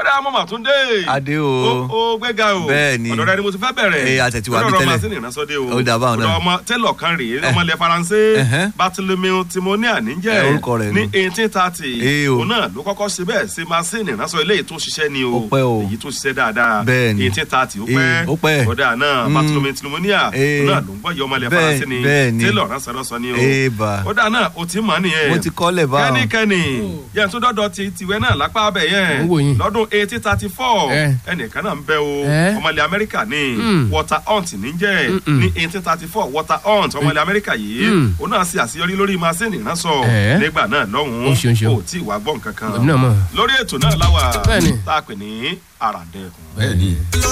ọ̀dà mọ́mà tún dé. Adé o. ó gbẹ́gà o. Bẹ́ẹ̀ni. ọ̀dọ̀ rẹ ni mo ti fẹ́ bẹ̀rẹ̀. Ee, a tẹ̀ ti wà bí Lọ́dọ̀ tẹ́lẹ̀. masini ìránṣọ́dé o. Ó dà báwọn náà. ọ̀dọ̀ ọmọ tẹ́lọ̀ kan rèé ọmọ ilẹ̀ faransé. Ẹ̀hẹ́n. Bartholomew Timonia níjẹ́. Ẹ, orúkọ rẹ̀ ní nù. eighteen thirty. Ee, o. òun náà ló kọ́kọ́ ṣe bẹ́ẹ̀ ṣe masini ìránṣọ́ eléyìí tó ṣiṣẹ́ ni o. Ó pẹ́ o. èyí tó ṣiṣẹ́ dáadáa. Bẹ́ẹ̀ni. eighteen thirty ó Ee, pẹ́. ó pẹ́. ọ̀dà náà Mm. Bartholomew Timonia. Ee. òun náà ló ń gbọ́ yọ ọmọ ilẹ̀ Bẹ́ẹ̀- faransé ni. bẹ́ẹ̀ni. tẹ́lọ̀ ránṣọ́rọ́sọ ni o. Ee, bà. ọ̀dà náà o ti mọ̀ nìyẹn mo ti kọ́lẹ̀ báwọn. kẹ́nikẹ́ni yẹn tún dọ́dọ̀ ti tiwẹ́ náà lápá abẹ yẹn Mo ń wò yín. lọ́dún eighteen thirty four Eh. ẹnìkan náà ń bẹ o Eh. ọmọlẹ̀ amẹ́ríkà ní Mm. water hunt níjẹ́ Mm-mm. ní eighteen thirty four water hunt ọmọlẹ̀ amẹ́ríkà yìí Mm. ó náà ṣe àṣeyọrí lórí masini ránṣọ Eh. nígbà náà Ó lọ́hùn-ún ṣeun ṣeun. ó tí ì wá gbọ́ nǹkan kan èmi náà mọ̀. lórí ètò náà láwà Bẹ́ẹ̀ni. tá a pè ní àràdẹ́kùn. bẹ́ẹ̀ni.